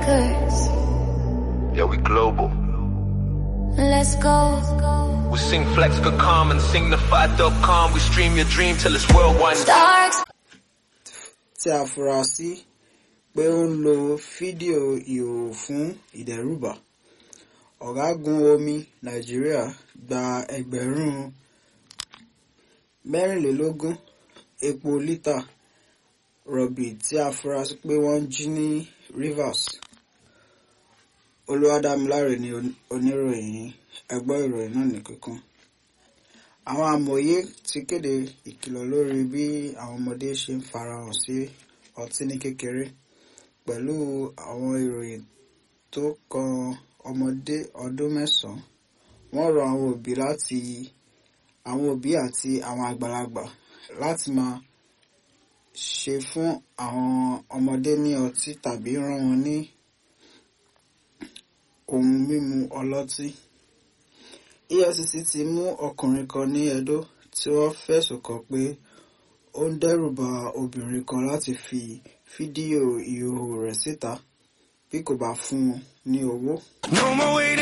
records. Yeah, we global. Let's go. We sing flex for calm and sing the fight.com. We stream your dream till it's worldwide. Stars. tí a fura sí pé ó ń lo fídíò ìhòòhò fún ìdẹ́rùbà ọ̀gágun omi nàìjíríà gba ẹgbẹ̀rún mẹ́rìnlélógún epo lítà rọ̀bì tí a fura sí pé wọ́n jí ní rivers olúwadámiláre ni oníròyìn ẹgbọ́ ìròyìn náà ní kíkún àwọn amòye ti kéde ìkìlọ̀ lórí bí àwọn ọmọdé ṣe ń farahàn sí ọtí ní kékeré pẹ̀lú àwọn ìròyìn tó kan ọmọdé ọdún mẹ́sàn-án wọ́n rọ àwọn òbí láti àwọn òbí àti àwọn àgbàlagbà láti máa ṣe fún àwọn ọmọdé ní ọtí tàbí rán wọn ní ohun mímu ọlọ́tí. EFCC ti mú ọkùnrin kan ní Edo tí wọ́n fẹ̀sùn kàn pé ó ń dẹ́rùba obìnrin kan láti fi fídíò ìhòòhò rẹ̀ síta bí kò bá fún un ní owó. No more waiting.